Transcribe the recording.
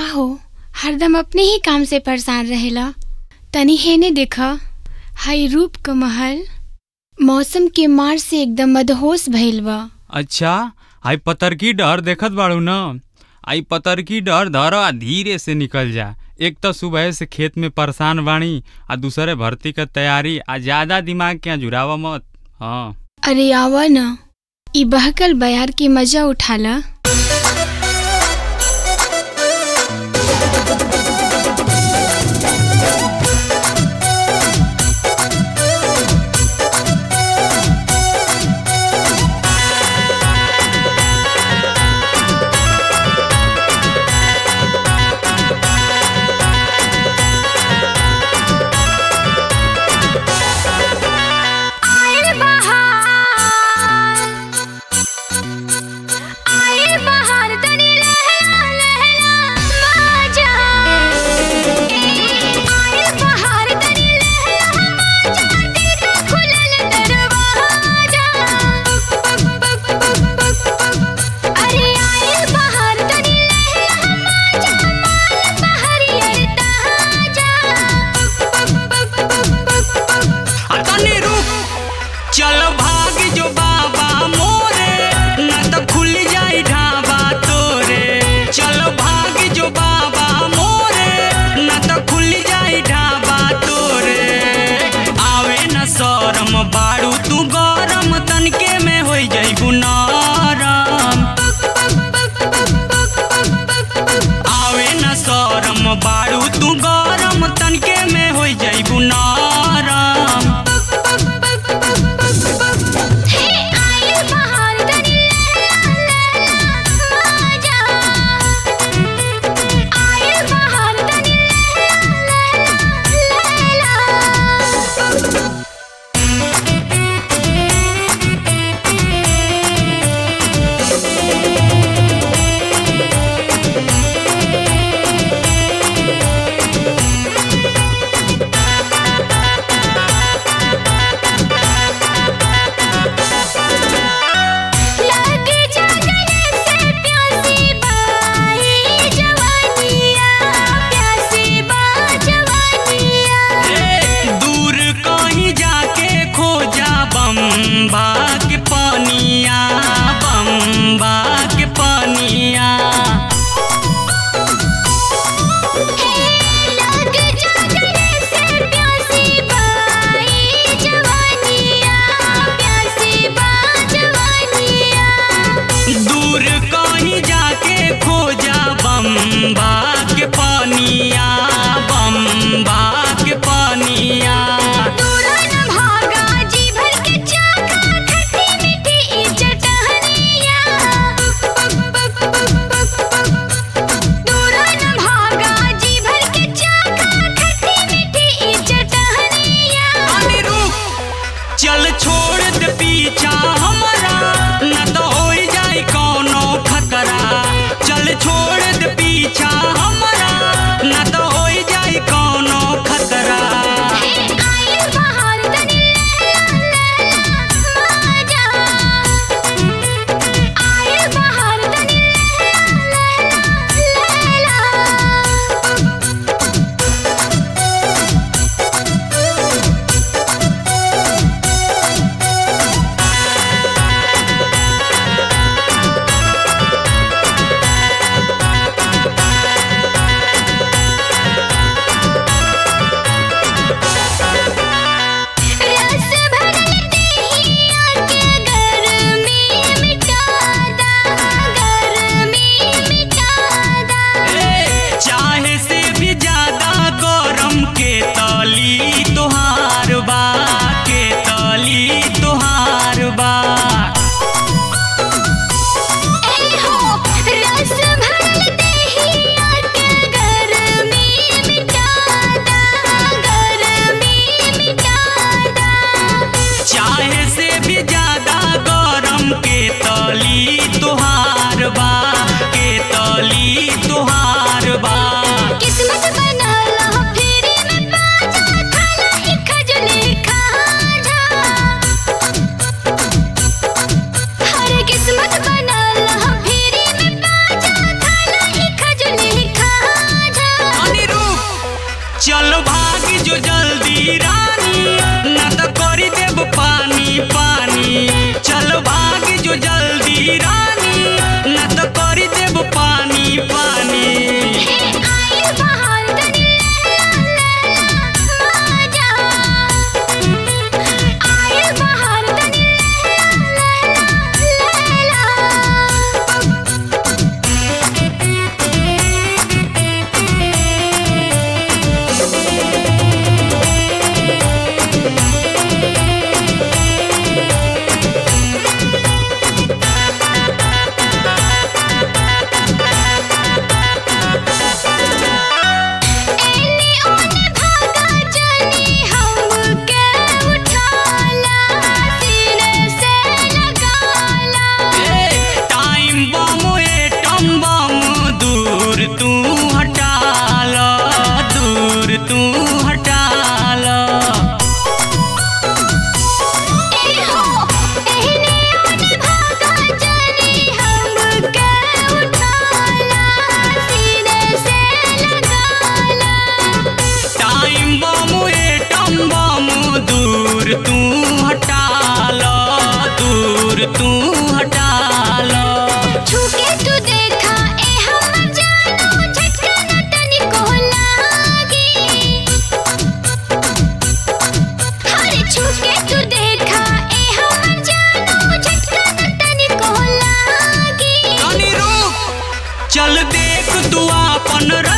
हो हरदम अपने ही काम से परेशान रहेला तनी हेने देख हाई रूप क महल मौसम के मार से एकदम मदहोश भइल बा अच्छा आई पतरकी डहर देखत बाड़ू न आई पतरकी डहर धर आ धीरे से निकल जा एक तो सुबह से खेत में परेशान बाणी आ दूसरे भर्ती क तैयारी आ ज्यादा दिमाग के जुड़ावा मत हाँ अरे आवा न ई बहकल बयार के मजा उठाला आइल बहार आइल चल भागी जो जल्दी रानी न तो करी देब पानी पानी चल भागी जो जल्दी रानी न तो करी देब पानी पानी आई बहार तनी लैला लैला माजा आई बहार तनी लैला लैला एने ओने भागा जानी हमके उठाला सीने से लगाला टाइम बम एटम बम दूर तू हटाल दूर तू हटाल ए हो एने ओने भागा जानी हमके उठाला सीने से लगाला टाइम बम एटम बम दूर तू हटाल दूर तू हटाल छूके तू देखा ए हमर जानो झटका न तनिको लागी हरे छूके तू देखा ए हमर जानो झटका न तनिको लागी तनी रुक चल देख तू अपन